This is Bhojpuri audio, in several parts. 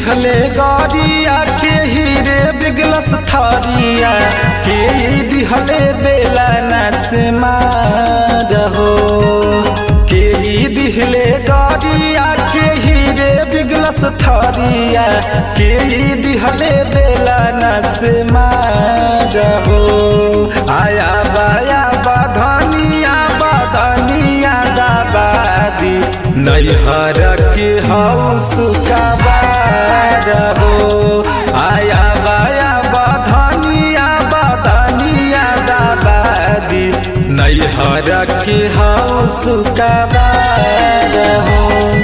दिहले गरिया के हीरे बिगलस थरिया के दिहले बेला नस मारहो के दिहले गरिया के हीरे बिगलस थरिया के दिहले बेला नस मारहो आया बाया बाधनिया बाधनिया दाबादी नैहर के हौस कबार हो आया बाया बाधनिया बाधनिया दाबादी नैहर के हौस कबार हो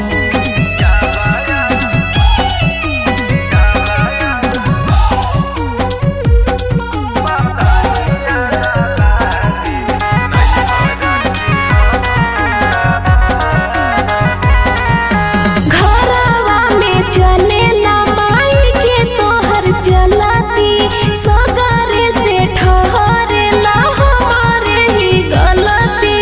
घरवा में चलेला माई के तोहर चलती सगरे से ठहरेला हमारे ही गलती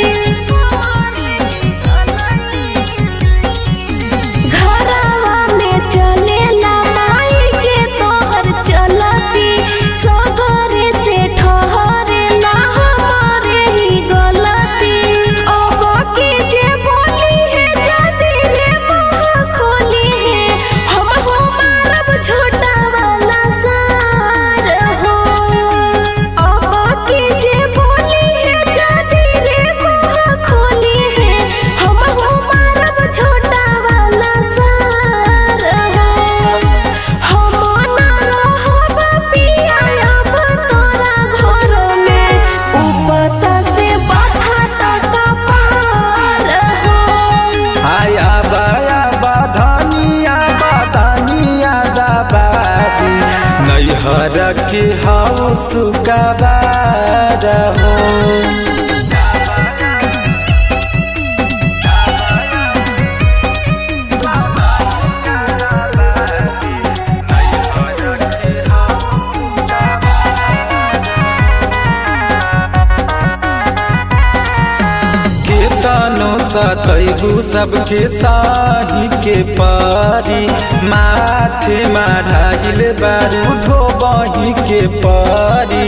घरवा में चलेला माई के तोहर चलती सगरे से ठहरेला हमारे ही गलती अब के जे बोली है जदी रे मुंह खोली है हम हो मारब छोटा वाला सार हो अब के जे बोली है जदी रे मुंह खोली है हम हो मारब छोटा वाला सार हो हम ना रहब पिया अब तोरा घर में उपता से बाधा तक पार हो आया बाया बाधनिया बाधनिया दाबादी नैहर के हौस कबार हो केतनो सतैबू सबके साही के पारी माथे माढ़ाइल बारू ढोबही के पारी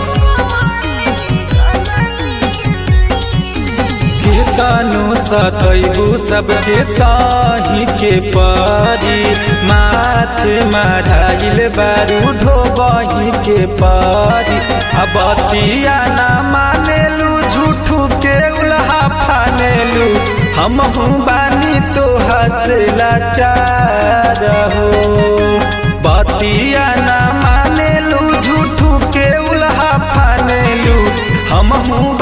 केतनो सतैबू सबके साही के पारी माथे माढ़ाइल बारू ढोबही के पारी अबतिया ना मानेलू झूठू के उल्हा फानेलू हम बानी तो हंसला चार हो बतिया ना मानेलू झूठू के उल्हा फानेलू हम